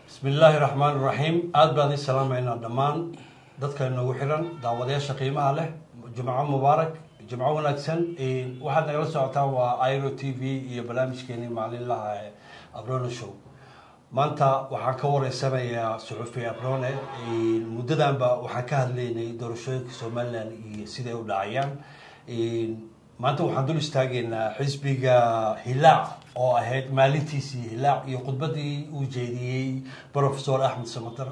bismi illaahi raxmaan iraxiim aada baan idin salaamaynaa dhammaan dadka inoogu xiran daawadayaasha qiimaha leh jumco mubaarak jimco wanaagsan waxaad nagala socotaan waa iro t v iyo barnaamijkeeni maalinlaha ee abrone show maanta waxaan ka wareysanayaa suxufi abrone muddadanba waxaan ka hadlaynay doorashooyinka somalilan iyo siday u dhacayaan maanta waxaan dul istaagaynaa xisbiga hilaac oo ahayd maalintiisii hilaac iyo khudbadii uu jeediyey professor axmed samater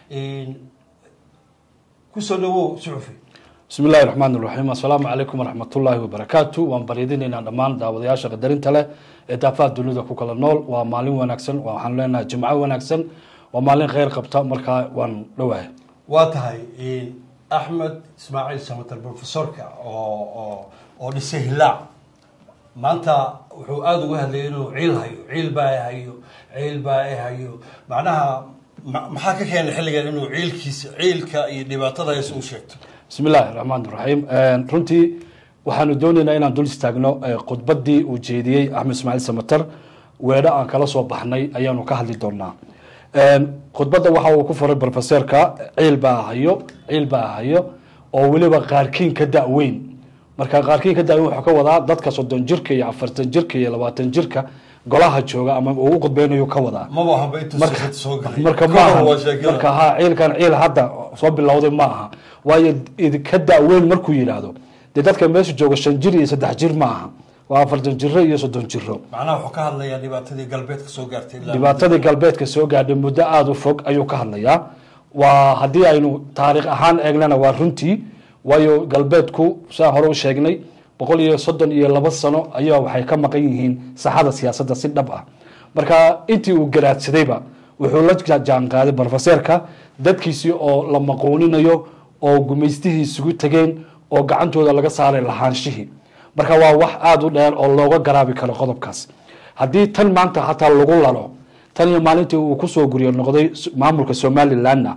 kusoo dhawow suxufi bismi illahi raxmaan iraxiim assalaamu calaykum waraxmatullaahi wabarakaatu waan baryadinaynaa dhammaan daawadayaasha qadarinta leh ee daafaha dunida ku kala nool waa maalin wanaagsan waxaan leenahay jimco wanaagsan waa maalin kheyr qabta markaa waan dhowahay waa tahay axmed ismaaciil samater professorka oo oo oo dhisay hilaac maanta wuxuu aada uga hadlayay inuu ciil hayo ciil baa hayo ciil baa hayo macnaha maxaa ka keenay xilligan inuu ciilkiisa ciilka iyo dhibaatada hayse u sheegto bismi illaahi raxmaan iraxiim runtii waxaanu doonaynaa inaan dul istaagno khudbadii uu jeediyey axmed ismaaciil samater weedho aan kala soo baxnay ayaanu ka hadli doonaa khudbadda waxa uu ku furay professorka ciil baa hayo ciil baa hayo oo weliba qaarkiin ka da-weyn marka qaarkiin ka da-weyn wuxuu ka wadaa dadka soddon jirka iyo afartan jirka iyo labaatan jirka golaha jooga ama uu u khudbeynayo ka wadaa maba haba intuu sixid soo galay marka Ka hor maaha waa sheekada. marka ha ciilkan ciil hadda soo bilowday ma aha waayo idinka da-weyn markuu yidhaahdo dee dadka meesha jooga shan jir iyo saddex jir ma aha waa afartan jiro iyo soddon jiro macnaha wuxuu ka hadlayaa dhibaatadii galbeedka soo gaartay ilaa dhibaatadii galbeedka soo gaadhay muddo aada u fog ayuu ka hadlayaa waa haddii aynu taariikh ahaan eegnana waa runtii waayo galbeedku saa hore u sheegnay boqol iyo soddon iyo laba sano ayaa waxay ka maqan yihiin saxada siyaasadda si dhab ah marka intii uu garaadsadayba wuxuu la jaanqaaday brofeseerka dadkiisii oo la maqooninayo oo gumaystihii isugu tegeen oo gacantooda laga saaray lahaanshihii marka waa wax aada u dheer oo looga garaabi karo qodobkaas haddii tan maanta hataa lagu lalo tan iyo maalintii uu kusoo guriyo noqday maamulka somalilandna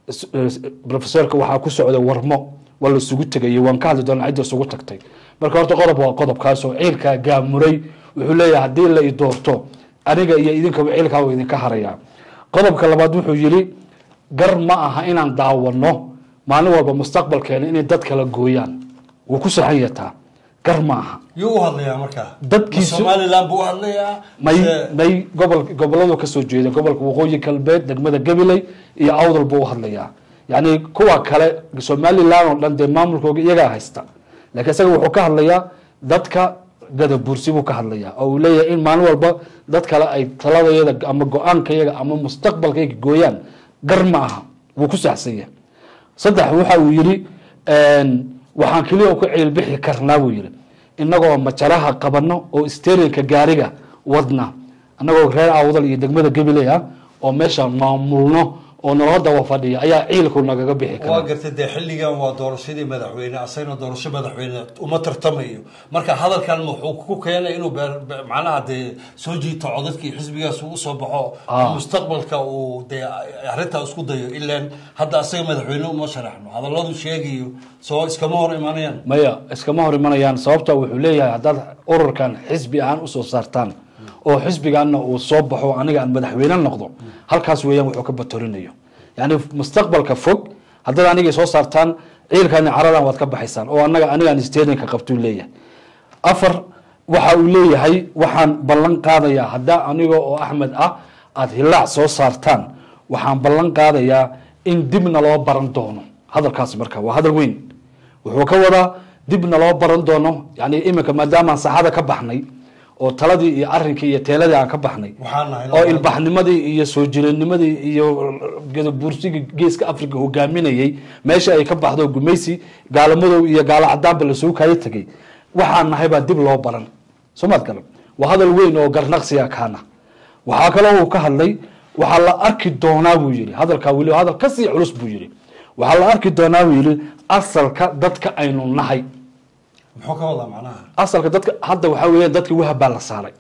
profesorka waxaa ku socda warmo waa la isugu tegayay waan ka hadli doonaa cidda isugu tagtay marka horta qodob waa qodobkaasoo ciilkaa gaamuray wuxuu leeyahay haddii la i doorto aniga iyo idinkaba ciilkaa waa idinka harayaa qodobka labaad wuxuu yidhi gar ma aha inaan daawano maalin walba mustaqbalkeena inay dad kala gooyaan wuu ku saxan yataa gar ma aha yuu u hadlayaa markaa Dadkiisu- Ma somaliland buu u hadlayaa may mise- may gobol goboladu kasoo jeeda gobolka waqooyi galbeed degmada gabiley iyo awdal buu u hadlayaa yacni kuwa kale somaliland oo dhan dee maamulkooga iyagaa haysta laakiin isaga wuxuu ka hadlayaa dadka gadabuursi buu ka hadlayaa oo uu leeyahay in maalin walba dad kale ay taladayada ama go-aankayaga ama mustaqbalkayga gooyaan gar ma aha wuu ku saxsan yahay saddex waxa uu yidhi waxaan keliya ku ciilbixi karnaa buu yidhi inagoo majaraha qabano oo sterinka gaariga wadna anagoo reer awdal iyo degmada gabiley ah oo meesha maamulno oo nala daba fadhiya ayaa ciilku nagaga bixi waa kara gartay dee xilligan waa doorashadii madaxweyne asagna doorasho madaxweyne uma tartamayo marka hadalkan wuxuu ku keenay inuu beer- be- macnaha dee soo jiito codadkii xisbigaas uu usoo baxo Ah. mustaqbalka uu dee arrintaa isku dayo ilaan hadda asaga madaxweyne uma sharaxno hadalladu sheegayo soo iskama hor imanayaan maya iskama hor imanayaan sababta wuxuu leeyahay haddaad ururkan xisbi ahaan usoo saartaan oo xisbigaana uu soo baxo aniga aan madaxweyne noqdo halkaas weeyaan wuxuu ka batorinayo yani mustaqbalka fog haddaad aniga soo saartaan ciilkani caradan waad ka baxaysaan oo anaga anigaan sterinka qabtuu leeyahay afar waxa uu leeyahay waxaan ballan qaadayaa haddaa aniga oo axmed ah aada hilaac soo saartaan waxaan ballan qaadayaa in dibna loo baran doono hadalkaas marka waa hadal weyn wuxuu ka wadaa dibna loo baran doono yani iminka maadaamaan saxada ka baxnay oo taladii iyo arinkii iyo teeladii aan ka baxnay waxaan nahay oo ilbaxnimadii iyo soo jiranimadii iyo gadabuursigii geeska africa hogaaminayay meesha ay ka baxdo gumaysi gaalamadoow iyo gaalo cadaanba lasoo kaayo tegay waxaan nahay baa dib loo baran soomaad galan waa hadal weyn oo garnaqsiga kaana waxaa kaloo uu ka hadlay waxaa la arki doonaa buu yihi hadalkaa weli hadal kasii culus buu yihi waxaa la arki doonaa buu yihi asalka dadka aynu nahay muxuu ka wadaa macnaha asalka dadka hadda waxaa weeyaan dadka wahab baa la saaray Ah.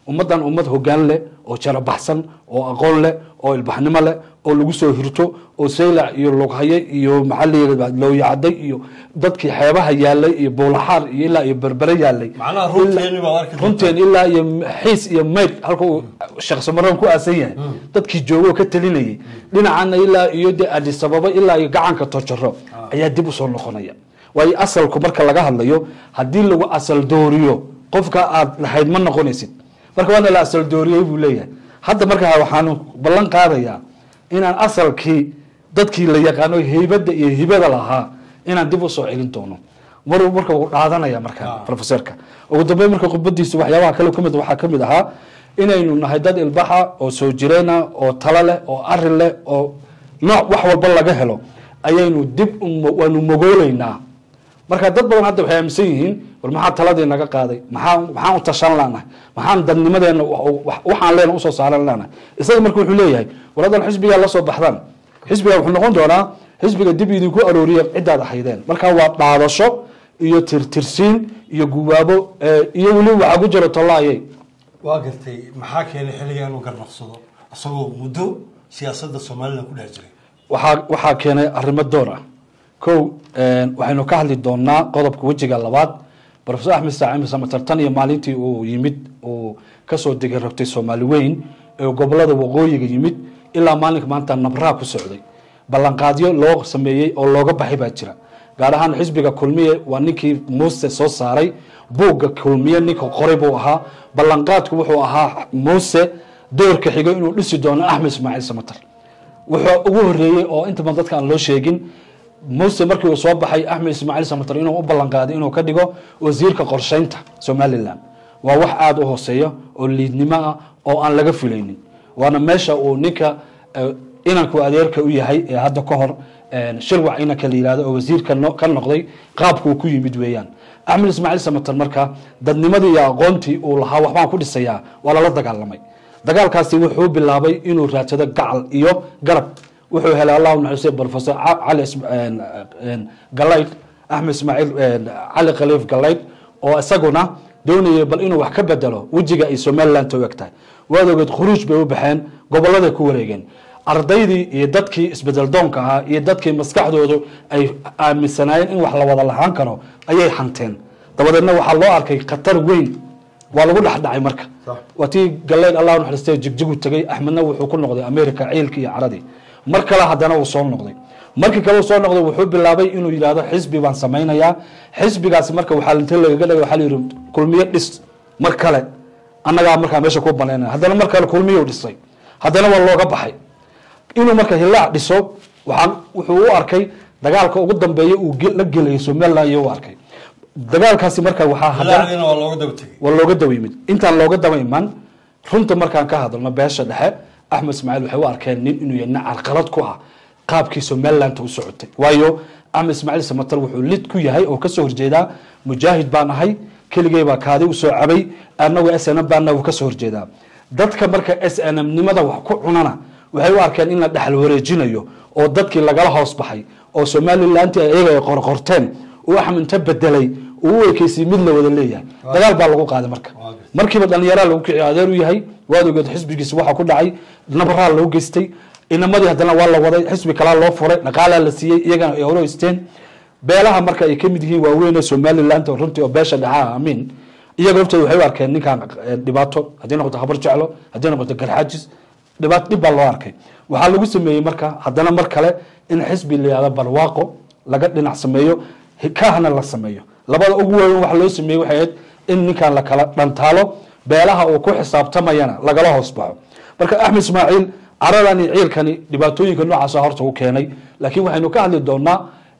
ummaddan ummad hogaan leh oo jarabaxsan oo aqoon leh oo ilbaxnimo leh oo lagu soo hirto oo saylac iyo lughaye iyo maxaa la yidhahdaa looyacday iyo dadkii xeebaha yaalay iyo buulaxaar iyo ilaa iyo berbere yaalay macnaha runteeni baad arki doontaa. runteen ilaa iyo xiis iyo mayd halka uu sheekh samaroon ku aasan yahay dadkii joogo ka talinayay dhinacana ilaa iyo de adis ababa ilaa iyo gacanka tojaro ayaa dib usoo noqonaya waayo asalku marka laga hadlayo haddii lagu asal dooriyo qofka aad lahayd ma noqonaysid marka waana la asal dooriyey buu leeyahay hadda marka waxaanu ballan qaadayaa inaan asalkii dadkii la yaqaano heybadda iyo hibada lahaa inaan dib usoo celin doono mar marka uu dhaadanaya markaa Ah. professorka ugu dambeyn marka khudbadiisa waxyaabaha kale kamid waxaa kamid ahaa inaynu nahay dad ilbaxa oo soo jireena oo talo leh oo arin leh oo nooc wax walba laga helo ayaynu dib u- waanu mogooleynaa marka dad badan hadda waxay aaminsan yihiin war maxaa taladii naga qaaday maxaa maxaan u tashan lanahay maxaan dadnimadeena wa- wa- waxaan leena usoo saaran lanahay isaga marka wuxuu leeyahay war haddan xisbigaa la soo baxdaan xisbiga wuxuu noqon doonaa xisbiga dib idinku arooriya cidaad ahaydeen marka waa dhaadasho iyo tirtirsiin iyo guwaabo eh, iyo weli waxaa ku jira tollaayay waa gartay maxaa keenay xilliga inuu garnaqsado isagoo muddo siyaasadda somalilan ku dhex jiray waxaa waxaa keenay arrimo door ah kow waxaynu ka hadli doonaa qodobka wejiga labaad profesor axmed saacimi samatar tan iyo maalintii uu yimid uu kasoo degay rabtay soomaali weyn ee gobolada waqooyiga yimid ilaa maalinka maanta nabraa ku socday ballanqaadyo loo sameeyey oo looga baxay baa jira gaar ahaan xisbiga kulmiye waa ninkii muuse soo saaray buugga kulmiye ninka qoray buu ahaa ballanqaadku wuxuu ahaa muuse doorka xigo inuu dhisi doono axmed ismaaciil samatar wuxuu ugu horeeyey oo inta badan dadka aan loo sheegin muuse markii uu soo baxay axmed ismaaciil samatar inuu u ballanqaaday inuu ka dhigo wasiirka qorsheynta somalilan waa wax aada u hooseeya oo liidnimo ah oo aan laga filaynin waana meesha uu ninka eh, inanku adeerka u yahay ee hadda ka hor eh, shirwac inanka la yihahdo oo wasiirka no- ka noqday qaabkuu ku yimid weeyaan axmed ismaaciil samatar marka dadnimadii iyo aqoontii uu lahaa waxbaan ku dhisayaa waa lala dagaalamay dagaalkaasi wuxuu bilaabay inuu raadsado gacal iyo garab wuxuu helay allahu naxariistay professor Ca- cali Is- een, een, galayd axmed ismaaciil een, cali khaliif galayd oo isaguna doonayay bal inuu wax ka bedelo wejiga ay somaliland u eg tahay waad ogeed khuruuj bay u baxeen goboladay ku wareegeen ardaydii iyo dadkii isbedel doonka ahaa iyo dadkii maskaxdoodu ay aaminsanaayeen in wax la wada lahaan karo ayay hanteen dabadeedna waxaa loo arkay khatar weyn waa lagu dhexdhacay marka Sax. waa tii galeyd allah naxariistay jigjigu tegay axmedna wuxuu ku noqday america ciilkii iyo caradii mar kale haddana uu soo noqday markii kale uu soo noqday wuxuu bilaabay inuu yidhahdo xisbi baan samaynayaa xisbigaasi marka waxaa inta lagaga dhigay waxaa la yidhi kulmiye dhis mar kale annagaa markaa meesha ku banaynaya haddana mar kale kulmiyuu dhisay haddana waa looga baxay inuu marka hilaac dhiso waxaan wuxuu u arkay dagaalka ugu dambeeya uu ge- la gelayay somaliland iyo u arkay dagaalkaasi marka waxaa haddana hilaacdiina waa looga daba tegey waa looga daba yimid intaan looga daba iman runta markaan ka hadalno beesha dhexe axmed ismaaciil waxay u arkeen nin inuu yahay nin carqalad ku ah qaabkii somaliland u socotay waayo axmed ismaaciil samatar wuxuu lid ku yahay oo kasoo horjeedaa mujaahid baan ahay keligay baa kaadi usoo cabay annagu s n m baana uu kasoo horjeedaa dadka marka s n m nimada wax ku cunana waxay u arkeen in la dhexal wareejinayo oo dadkii lagala hoos baxay oo somalilanti iyaga ay qorqorteen uu axmed inta bedelay uu u ekeysay mid la wada leeyahay dagaal baa lagu qaaday marka Waa gartay. markiiba dhalinyaraa lagu kiciy adeer u yahay waad ogeed xisbigiisa waxaa ku dhacay nabaraa loo geystay inamadii haddana waa la waday xisbi kalaa loo furay dhaqaalaa la siiyey iyagana ay hore haysteen beelaha marka ay kamid yihiin waaweyn ee somaliland oo runtii oo beesha dhaxaa amiin iyaga hortooda waxay u arkeen ninkan eh, dhibaato haddii noqoto habar jeclo haddii noqoto garxaajis dhibaato dhib baa loo arkay waxaa lagu sameeyey marka haddana mar kale in xisbi la yihahdo barwaaqo laga dhinac sameeyo hikaahna la sameeyo labada ugu waaweyn waxa loo sameeyey waxay ahayd in ninkan la kala dhantaalo beelaha uu ku xisaabtamayana lagala hoos baxo marka axmed ismaaciil caradan iyo ciilkani dhibaatooyinka noocaasa horta u keenay laakiin waxaynu ka hadli doonaa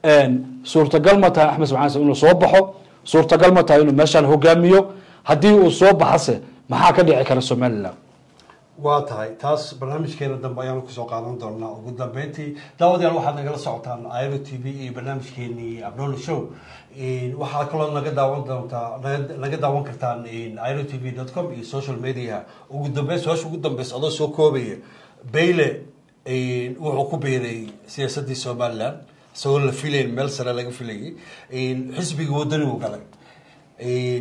suurtagal ma tahay axmed ismaaciil inuu soo baxo suurtagal ma tahay inuu meeshaan hogaamiyo haddii uu soo baxase maxaa ka dhici kara somaliland waa tahay taas barnaamijkeena dambe ayaanu kusoo qaadan doonaa ugu dambeyntii daawadayaal waxaad nagala socotaan iro t v iyo barnaamijkeenii abnolo show waxaa kaloo naga daawan doontaa naga- naga daawan kartaan iro t v dot com iyo social media ugu dambeyn su-aasha ugu dambeysa adoo soo koobaya bayle wuxuu ku biiray siyaasadii somaliland isagoo la filayn meel sare laga filayay xisbigii wadani uu galay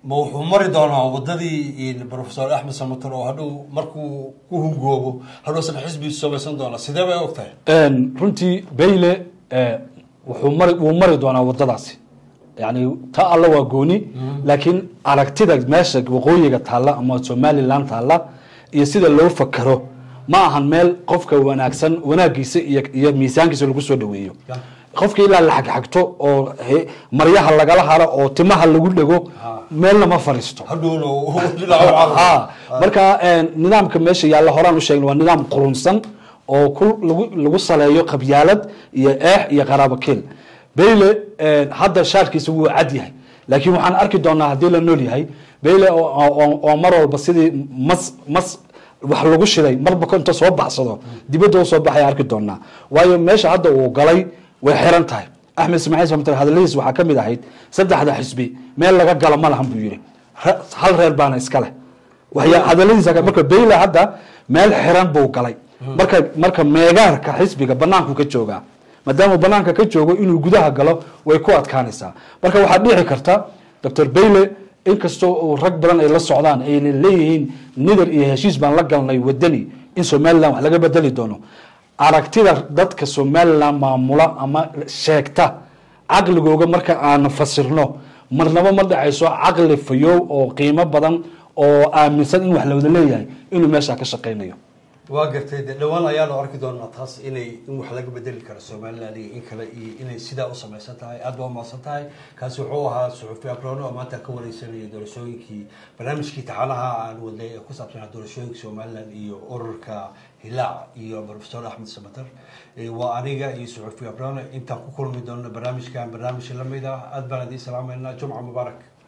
ma wuxuu mari doonaa wadadii professor axmed samator oo hadhow markuu ku hungoobo hadhowsan xisbigiisu samaysan doona sidee bay og tahay runtii bayle wuxuu mari wuu mari doonaa wadadaasi yani ta alla waa gooni laakiin aragtida meesha waqooyiga taalla ama somaliland taalla iyo sida loo fakero ma ahan meel qofka wanaagsan wanaagiisa iyo iyo miisaankiisa lagu soo dhaweeyo qofka ilaa la xagxagto oo maryaha lagala haro oo timaha lagu dhego meelna ma fariisto ha marka nidaamka meesha yaalla horaan u sheegna waa nidaam qurunsan oo ku lagu lagu saleeyo qabyaalad iyo eex iyo qaraabo keel bayle hadda shaarkiisa wuu cad yahay laakiin waxaan arki doonaa haddii la nool yahay bayle oo mar walba sidii mas mas wax lagu shiday marba inta soo baxsado dibadda u soo baxaya arki doonaa waayo meesha hadda uu galay way xiran tahay axmed ismaaciil samter hadaladiis waxaa ka mid ahayd saddexda xisbi meel laga galo ma lahan buu yidhi hal reer baana iska leh hadaladiisa marka bayle hadda meel xiran buu galay marka marka meegaarka xisbiga banaanku ka joogaa maadaama banaanka ka joogo inuu gudaha galo way ku adkaanaysaa marka waxaa dhici karta doctor bayle inkastoo uu rag badan ay la socdaan ayna leeyihiin nidar iyo heshiis baan la galnay wadani in somaliland wax laga bedeli doono aragtida dadka somaliland maamula ama sheegta caqligooga marka aan fasirno marnaba ma dhacayso caqli fayow oo qiimo badan oo aaminsan in wax la wada leeyahay inuu meeshaa ka shaqaynayo waa gartay de dhawaan ayaanu arki doonaa taas inay in wax laga bedeli karo somaliland iyo in kale iyo inay sidaa u samaysan tahay aad baa umahadsan tahay kaasi wuxuu ahaa suxufi abrono oo maanta ka wareysanaya doorashooyinkii barnaamijkii taxanaha aan wadnay ee ku saabsanaa doorashooyinka somaliland iyo ururka hilaac iyo professor axmed samater waa aniga iyo suxufi abrono intaan ku kulmi doona barnaamijkan barnaamij lamid ah aad baan idiin salaameynaa jumca mubaarak